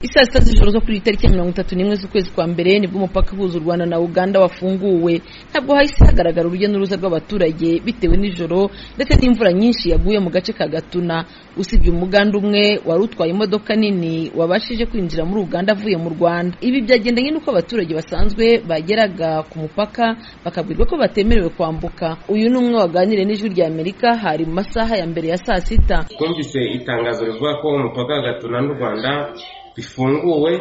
isaa sita z'ijoro zo kuri tariki ya mirongo itatu n'imwe z'ukwezi kwa mbere nibwo umupaka uhuza u rwanda na uganda wafunguwe ntabwo hahise hagaragara urujya n'uruza rw'abaturage bitewe n'ijoro ndetse n'imvura nyinshi yaguye mu gace ka gatuna usibye umuganda umwe wari utwaye imodoka nini wabashije kwinjira muri uganda avuye mu rwanda ibi byagendanye n'uko abaturage basanzwe bageraga ku mupaka bakabwirwa ko batemerewe kwambuka uyu ni umwe waganiriye n'ijwi rya amerika hari mu masaha ya mbere ya saa sita twumvise itangazo rivuga ko umupaka wa gatuna n'u rwanda bifunguwe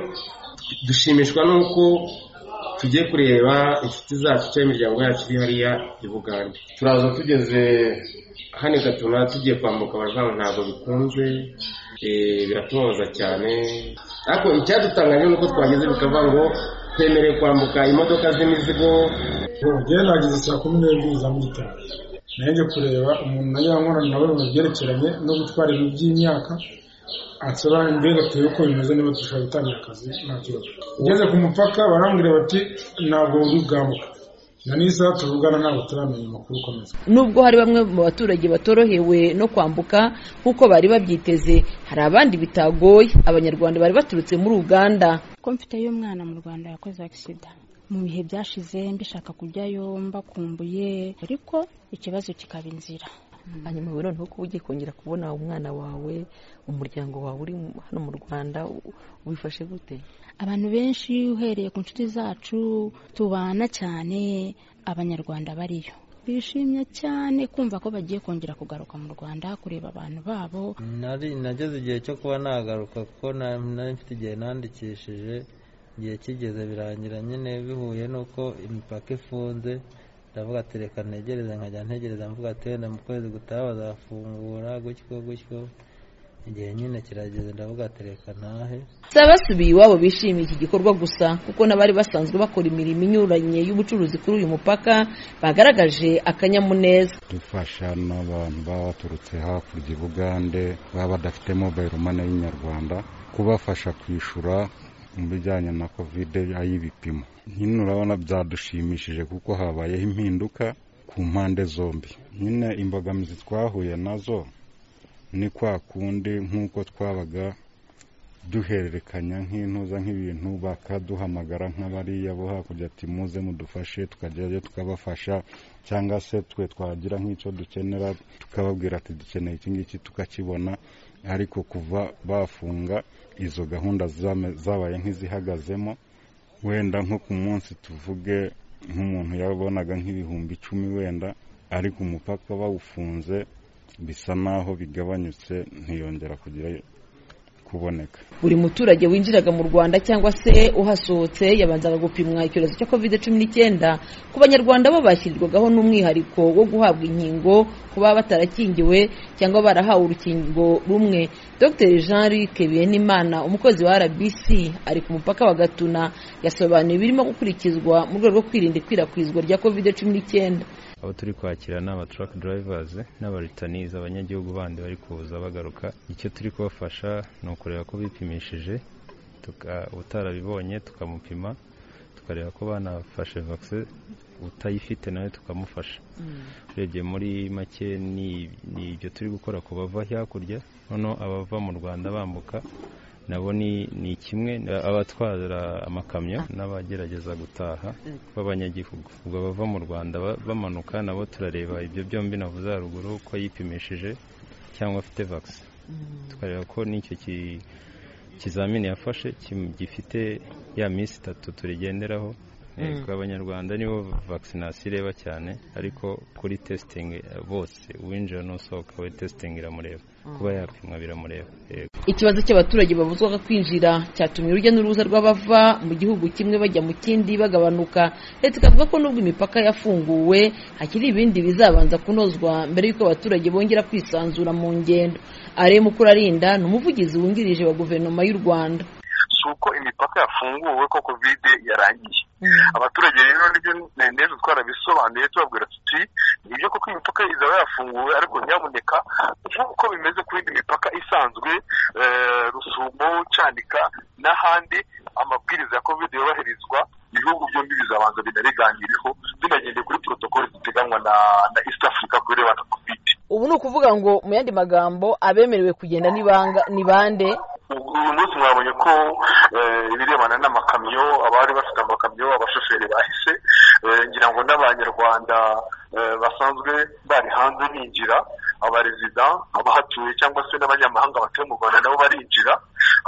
dushimishwa n'uko tugiye kureba inshuti zacu cyangwa imiryango yacu iri hariya i bugande turaza tugeze hano i gatuna tugiye kwambuka abarwayi ntabwo bikunze biratubabaza cyane ariko icyadutangaje ni uko twageze bikavuga ngo twemerewe kwambuka imodoka z'imizigo ubugeni bageze saa kumi n'ebyiri za mu gitondo nanjye kureba umuntu nayo yankorana nawe mu byerekeranye no gutwara ibintu by'imyaka ansobanurira mbega uko bimeze niba dushobora gutangira akazi nta kibazo ugeze ku mupaka barambwira bati ntabwo uri bwambuka na n'isaha tuvugana ntabwo turamenya amakuru ukomeza nubwo hari bamwe mu baturage batorohewe no kwambuka nk'uko bari babyiteze hari abandi bitagoye abanyarwanda bari baturutse muri uganda ko mfite y'umwana mu rwanda yakoze agisida mu bihe byashize mbishaka kujyayo mbakumbuye ariko ikibazo kikaba inzira hanyuma rero ni uko ugiye kongera kubona umwana wawe umuryango wawe uri hano mu rwanda wifashe gute abantu benshi uhereye ku nshuti zacu tubana cyane abanyarwanda bariyo bishimye cyane kumva ko bagiye kongera kugaruka mu rwanda kureba abantu babo nageze igihe cyo kuba nagaruka kuko nari mfite igihe nandikishije igihe kigeze birangira nyine bihuye n'uko imipaka ifunze ndavuga ati reka ntegereze nkajya ntegereza mvuga ati wenda mu kwezi gutaha bazafungura gutyo gutyo igihe nyine kirageze ndavuga ati reka ntahe si abasubiye iwabo bishimiye iki gikorwa gusa kuko n'abari basanzwe bakora imirimo inyuranye y'ubucuruzi kuri uyu mupaka bagaragaje akanyamuneza dufasha n'abantu baba baturutse hakurya i bugande baba badafite mobayiro mani y'inyarwanda kubafasha kwishyura mu bijyanye na kovide ay'ibipimo nyine urabona byadushimishije kuko habayeho impinduka ku mpande zombi nyine imbogamizi twahuye nazo ni kwa kundi nk'uko twabaga duhererekanya nk'intuza nk'ibintu bakaduhamagara nk'abariya bo hakurya ati muze mudufashe tukajyayo tukabafasha cyangwa se twe twagira nk'icyo dukenera tukababwira ati dukeneye iki ngiki tukakibona ariko kuva bafunga izo gahunda zabaye nk'izihagazemo wenda nko ku munsi tuvuge nk'umuntu yabonaga nk'ibihumbi icumi wenda ariko umupaka bawufunze bisa naho bigabanyutse ntiyongera kugira kuboneka buri muturage winjiraga mu rwanda cyangwa se uhasohotse yabanzaga gupimwa icyorezo cya covid cumi n'icyenda ku banyarwanda bo bashyirirwagaho n'umwihariko wo guhabwa inkingo ku baba batarakingiwe cyangwa barahawe urukingo rumwe dr jean luc biyenimana umukozi wa rbc ari ku mupaka wa gatuna yasobanuye ibirimo gukurikizwa mu rwego rwo kwirinda ikwirakwizwa rya covid cumi n'icyenda abo turi kwakira ni abaturake durayivazi n'abaritanizi abanyagihugu bandi bari kuza bagaruka icyo turi kubafasha ni ukureba ko bipimishije utarabibonye tukamupima tukareba ko banafashe vakisi utayifite nawe tukamufasha urebye muri make ni ibyo turi gukora ku bava hakurya noneho abava mu rwanda bambuka nabo ni kimwe abatwara amakamyo n'abagerageza gutaha b'abanyagihugu ubwo bava mu rwanda bamanuka nabo turareba ibyo byombi navuze haruguru ko yipimishije cyangwa afite vakisi tukareba ko n'icyo kizamini yafashe gifite ya minsi itatu turigenderaho abanyarwanda nibo vakisinasiyo ireba cyane ariko kuri tesitingi bose uwinjira n'usohoka we tesitingi iramureba kuba yapimwa biramureba ikibazo cy'abaturage babuzwaga kwinjira cyatumye urujya n'uruza rw'abava mu gihugu kimwe bajya mu kindi bagabanuka leta ikavuga ko nubwo imipaka yafunguwe hakiri ibindi bizabanza kunozwa mbere y'uko abaturage bongera kwisanzura mu ngendo areba mukurarinda ni umuvugizi wungirije wa guverinoma y'u rwanda si uko imipaka yafunguwe ko kovide yarangiye abaturage rero nibyo neza twarabisobanuye tubabwira tuti nibyo koko imipaka izaba yafunguwe ariko nyamuneka nk'uko bimeze ku yindi mipaka isanzwe rusumo cyanika n'ahandi amabwiriza ya kovide yobahirizwa ibihugu byombi bizabanza binabiganireho binagendeye kuri porotokoli ziteganywa na east africa ku birebana na kovide ubu ni ukuvuga ngo mu yandi magambo abemerewe kugenda ni bande uyu munsi mwabonye ko ibirebana n'amakamyo abari bafite amakamyo abashoferi bahise ngira ngo n'abanyarwanda basanzwe bari hanze binjira abarezida abahatuye cyangwa se n'abanyamahanga batuye mu rwanda nabo barinjira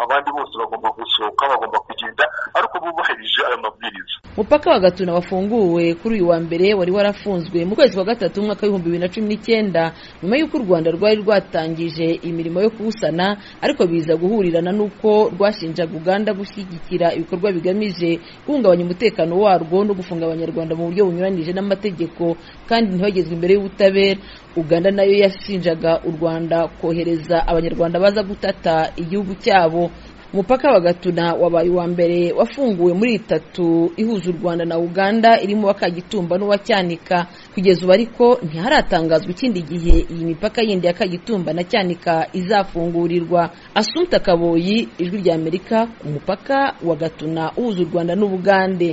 abandi bose bagomba gusohoka bagomba kugenda ariko bubahirije ayo mabwiriza umupaka wa gatuna wafunguwe kuri uyu wa mbere wari warafunzwe mu kwezi kwa gatatu mu mwaka w'ibihumbi bibiri na cumi n'icyenda nyuma y'uko u rwanda rwari rwatangije imirimo yo kuwusana ariko biza guhurirana n'uko rwashinjaga uganda gushyigikira ibikorwa bigamije guhungabanya umutekano warwo no gufunga abanyarwanda mu buryo bunyuranije n'amategeko kandi ntibagezwe imbere y'ubutabera uganda nayo yashinjaga u rwanda kohereza abanyarwanda baza gutata igihugu cyabo umupaka wa gatuna wabaye uwa mbere wafunguwe muri itatu ihuza u rwanda na uganda irimo uwa kagitumba n'uwa cyanika kugeza ubu ariko ntiharatangazwa ikindi gihe iyi mipaka yindi ya kagitumba na cyanika izafungurirwa asumta kaboyi ijwi ry'amerika ku mupaka wa gatuna uhuza u rwanda n'ubugande